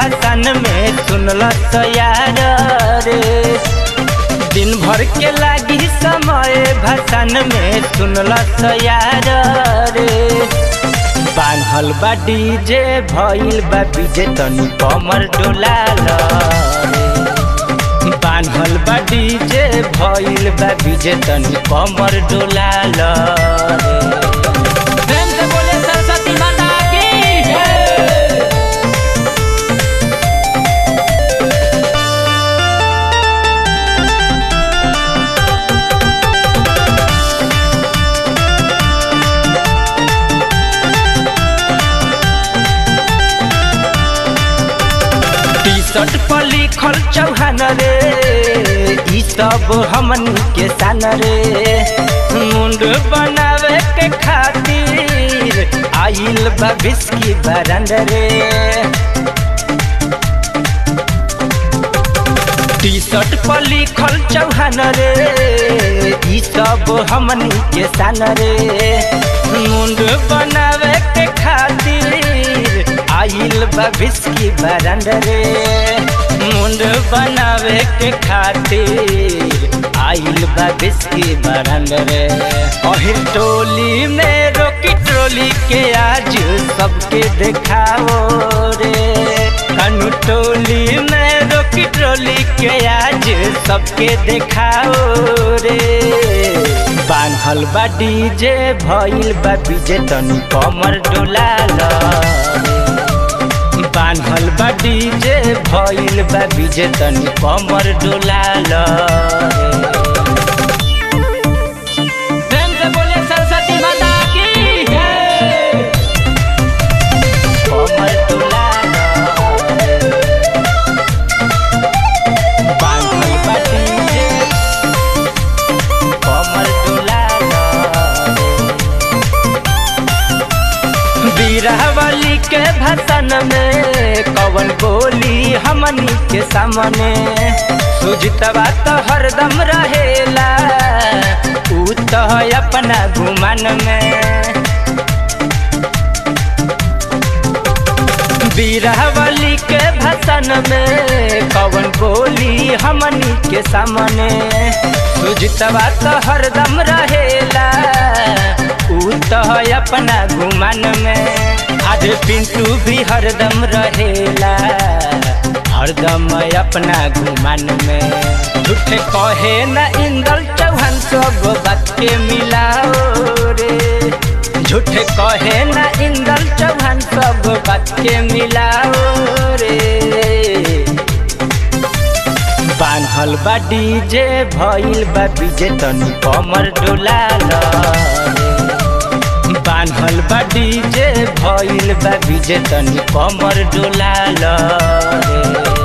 भाषण में सुनल यार रे दिन भर के लागी समय भाषण में सुनल यार रे बान्हल बा डीजे भइल बा बीजे तनी कमर डोलाल रे बान्हल बा डीजे भइल बा बीजे तनी कमर डोलाल रे प्रेम से बोले सरस्वती माता की जय। टी शर्ट पर लिखल चौहान रे ई सब हमन के सान रे मुंड बनावे के खातिर आइल बा बिस्की बरंड रे टी शर्ट पर लिखल चौहान रे ई सब हमन के सान रे मुंड बनावे के खातिर आइल बा बिस्की बरंड रे मुंड बनावे के खातिर आइल बा बिस्की बरंड रे अहिर टोली में रोकी ट्रोली के आज सबके देखाओ रे कनु टोली में रोकी ट्रोली के आज सबके देखाओ रे बान्हल बा डीजे भइल बा बीजे तनी कमर डोलाल रे बान्हल बा डीजे भइल बा बीजे तनी कमर डोलाल रे प्रेम से बोले सरस्वती माता की जय। कमर डोलाल रे बान्हल बा डीजे कमर डोलाल रे बीरावली के भाषण में कवन बोली हमनी के सामने सुजतवा तो हरदम रहेला ऊ तो अपना घुमन में बीरावली के भाषण में कवन बोली हमनी के सामने सुजतवा तो हरदम रहेला ऊ तो अपना घुमन में आज पिंटू भी हरदम रहेला हरदम अपना घुमन में झूठे कहे न इंदल चौहान सब बात के मिलाओ रे झूठे कहे न इंदल चौहान सब बात के मिलाओ रे बान्हल बा डीजे भइल बा बीजे तनी कमर डोलाल रे बान्हल बा डीजे भइल बा बीजे तनी कमर डोलाल रे